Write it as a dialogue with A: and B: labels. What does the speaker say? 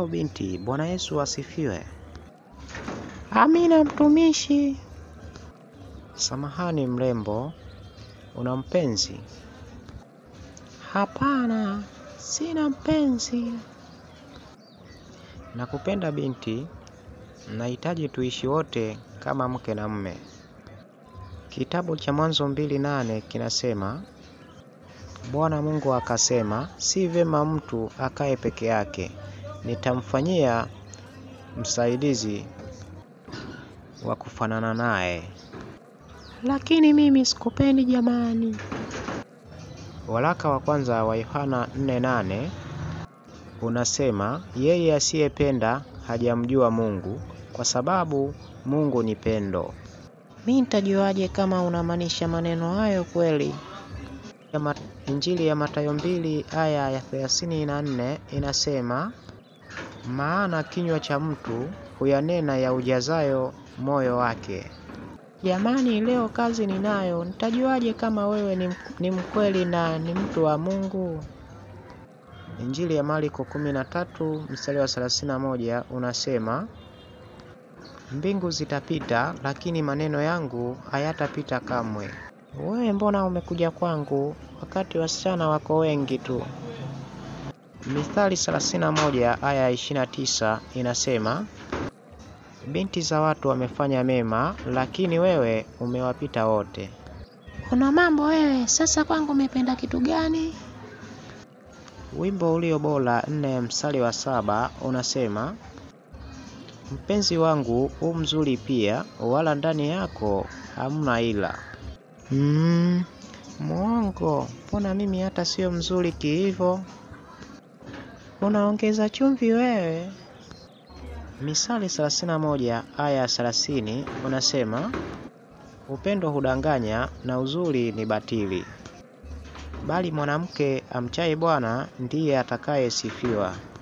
A: Halo binti, Bwana Yesu asifiwe.
B: Amina mtumishi.
A: Samahani mrembo, una mpenzi?
B: Hapana, sina mpenzi.
A: Nakupenda binti, nahitaji tuishi wote kama mke na mme. Kitabu cha Mwanzo mbili nane kinasema, Bwana Mungu akasema, si vema mtu akae peke yake, nitamfanyia msaidizi wa kufanana naye.
B: Lakini mimi sikupendi jamani.
A: Waraka wa kwanza wa Yohana 4:8 unasema, yeye asiyependa hajamjua Mungu, kwa sababu Mungu ni pendo.
B: Mi nitajuaje kama unamaanisha maneno hayo kweli?
A: Ya ma- Injili ya Mathayo mbili aya ya 34 inasema, maana kinywa cha mtu huyanena ya ujazayo moyo wake.
B: Jamani, leo kazi ninayo. Nitajuaje kama wewe ni, ni mkweli na ni mtu wa Mungu?
A: Injili ya Marko 13 mstari wa 31 unasema, mbingu zitapita, lakini maneno yangu hayatapita kamwe.
B: Wewe mbona umekuja kwangu wakati wasichana wako wengi tu?
A: Mithali 31 aya ya 29 inasema, binti za watu wamefanya mema, lakini wewe umewapita wote.
B: Una mambo wewe. Sasa kwangu umependa kitu gani?
A: Wimbo ulio bora nne mstari wa saba unasema, mpenzi wangu u mzuri pia, wala ndani yako hamna ila.
B: Mm, mwongo. Mbona mimi hata sio mzuri kiivo? Unaongeza chumvi wewe.
A: Misali 31 aya ya 30 unasema, upendo hudanganya na uzuri ni batili, bali mwanamke amchaye Bwana ndiye atakayesifiwa.